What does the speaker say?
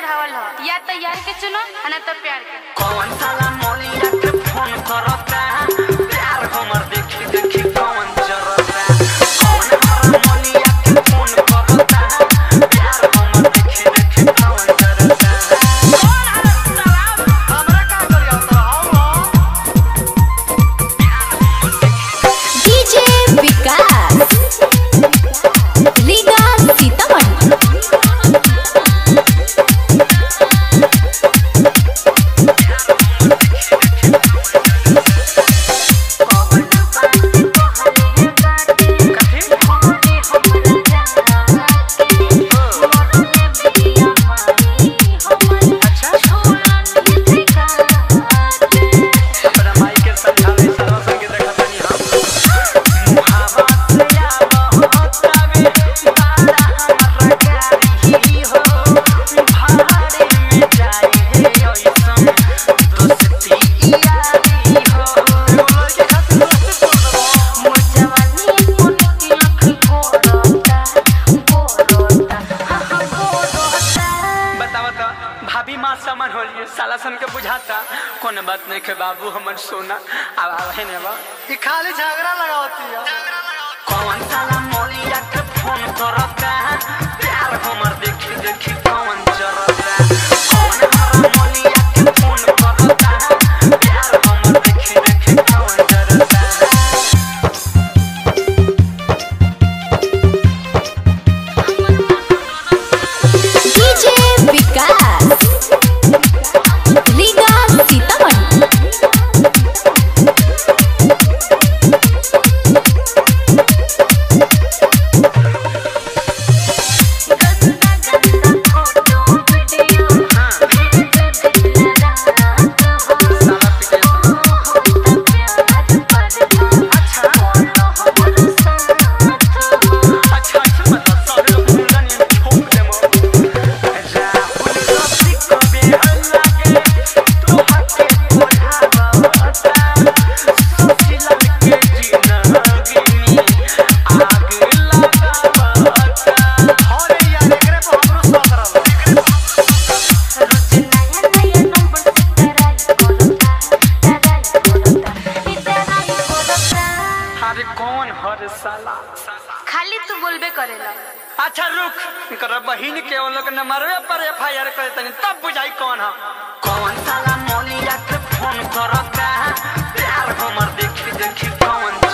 चढ़ावल हो या तो यार के चुनो आ ना तो प्यार के कौन साला मौलिया के फोन करता प्यार हमर देखी देखी कौन जरता कौन हमारा मौलिया के फोन करता प्यार हमर देखी देखी कौन जरता कौन हमारा साला हमरा का करिया तो डीजे विकास लीगा सीतामढ़ी अपना माई के समझावे सारा संग देखा तनी हम मुहावा से या बहुत आवे बारा हमर गाड़ी हो भाड़े में जाए हे ओइसन दोस्ती यारी हो बोल के खातिर दोस्ती तोड़ बतावा तो भाभी माँ समन हो लिए साला सन के बुझाता कौन बात नहीं के बाबू हमर सोना अब अब है ने बा ये खाली झगड़ा लगावती है कौन साला मौलिया के फोन करता प्यार हमर देखी देखी कौन जरता कौन हमारा मौलिया के फोन करता प्यार हमर देखी देखी कौन जरता डीजे विकास लीगा सीतामढ़ी साला पिटे अच्छा अच्छा मतलब सब लोग मुंडन ये ठोक दे मो राहुल रफी कबे हल्ला के तू हके बोलावता सोचिला के जीना गिनी आग लगावता अरे यार एकरे पर हमरो शौक रहल अरे कौन हर साला खाली तू बोलबे करेला अच्छा रुक कर बहिन के वो लोग नंबरवे पर एफ आई आर करे तनी तब बुझाई कौन है कौन साला मौलिया के फोन करता प्यार हमर देखी देखी कौन